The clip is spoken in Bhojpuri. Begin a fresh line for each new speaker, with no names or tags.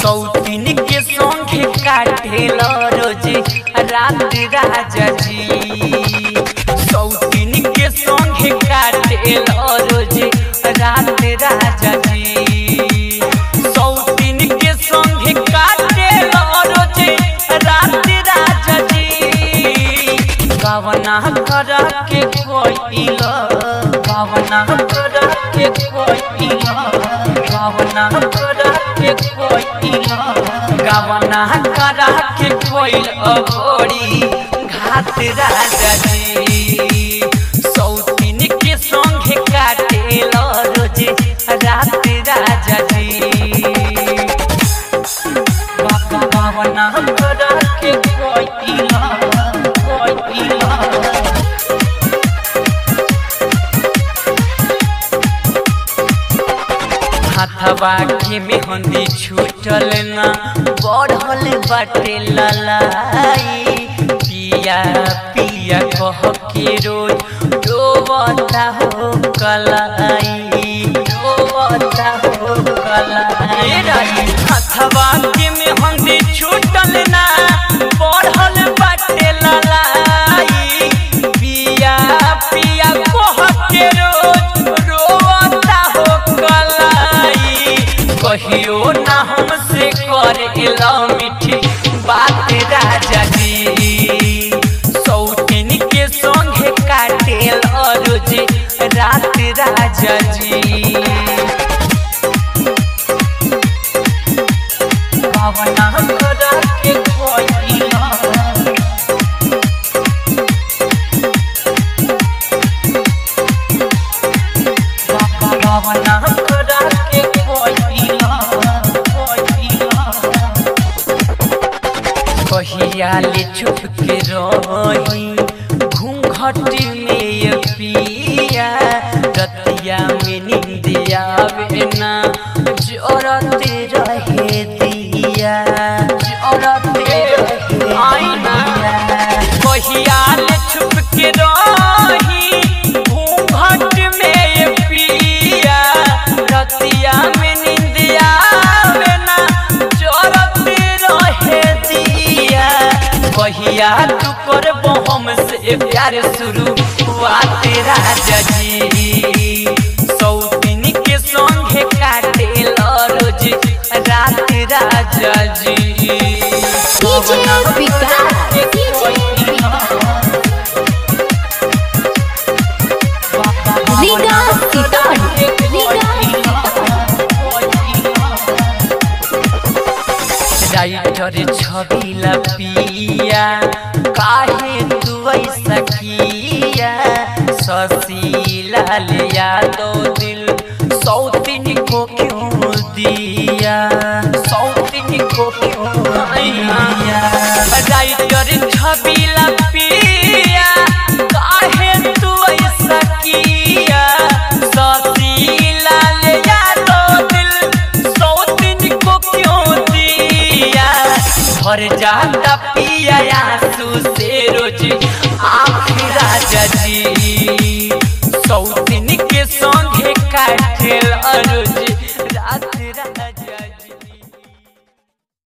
सौतीन के संगे काटेल रोज रात राजा जी सौतीन के संगे काटेल रोज रात राजा जी सौतीन के संगे काटेल रोज रात राजा जी गवना कर के कोइल गवना कर के कोइल गवना कर के कोइल गवना कर के कोइल अघोरी घाट राजा जी सौतीन के संगे काटेल रोज रात राजा जी गवना कर के कोइल कोइल हाथवा के मेहंदी छूटल ना बढ़ल बाटे ललाई पिया पिया कह के रोज डोबता हो कलाई डोबता हो कलाई हाथवा के मेहंदी छूटल ना बढ़ल बाटे ललाई पिया पिया कह के रोज रोता हो कलाई कहियो ना हमसे करेला मीठी बात राजा जी सौतीन के संगे काटेल रोज रात राजा जी भावना कर के कोइला भावना कर के कोइला कोइला कहिया ले चुप के रही घूंघट में ये पिया रतिया में निंदिया ना जोरते रहे दिया जोरते रहे आईना कहिया ले चुप के रही घूंघट में ये पिया रतिया में निंदिया ना जोरते रहे दिया कहिया तू करबो हमसे प्यार शुरू हुआ तेरा जजी सौतीन के संगे काटेल रोज रात राजा जी
डीजे विकास डीजे रीगा सीतान रीगा
राइटर छबिला पिया काहे तू ऐसा किया शशि लाल यादव